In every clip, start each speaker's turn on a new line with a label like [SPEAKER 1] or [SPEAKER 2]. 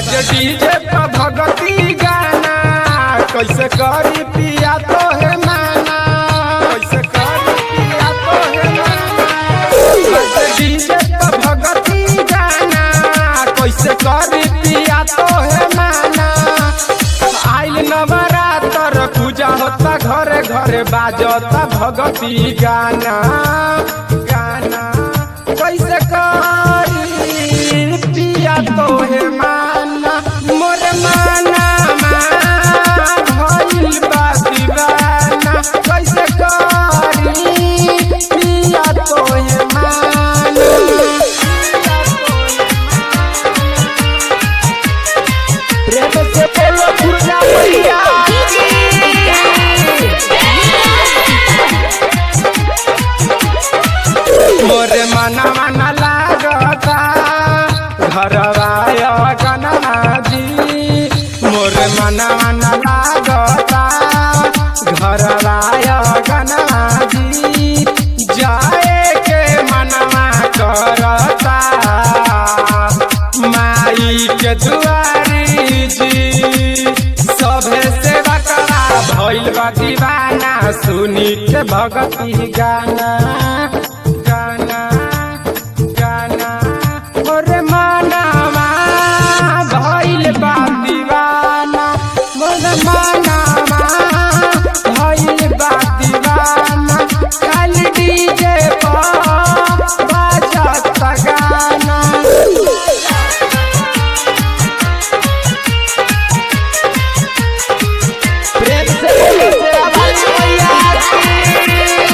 [SPEAKER 1] बाजे डीजे पर भगती गाना कैसे करी पिया तो है माना कैसे करी पिया तो है माना बाजे डीजे पर भगती गाना कैसे करी पिया तो है माना आइल नवरात्र पूजा होता घरे घरे बाजता भगती गाना गाना कैसे करी पिया तो है माना मोर माना भइल बा दीवाना कैसे करी पिया तो है माना प्रेम से बोलो दुर्गा मैया मोरे मना मना लागता घरवाय गनाजी मोरे मना मना लागता घरवाय गनाजी जाए के मनवा करता माई के दुआरी जी सभे से बकरा भइल बा दीवाना सुनी के भगती गाना गाना गाना मोरे मानावा भइल बा दीवाना मोरे मानावा भइल बा दीवाना खाली डीजे पर बाजत गाना प्रेम से बोलो तेरा भाई मैया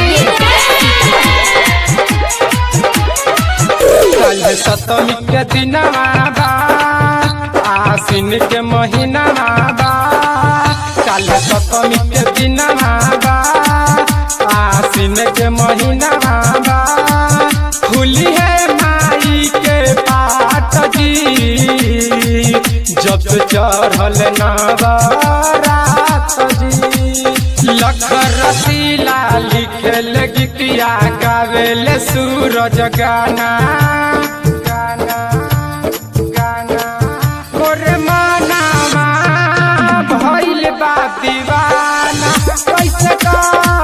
[SPEAKER 1] कल सतमी के दिनवा बा आसिन के महीना बा कल सतमी के दिनवा बा आसिन के महीना बा खुली है माई के पाट जी जब से चढ़ल नवरात जी लख रसीला लिखेल गीतिया गावेल सूरज गाना गाना गाना मोरे मानावा भइल बा दीवाना कैसे का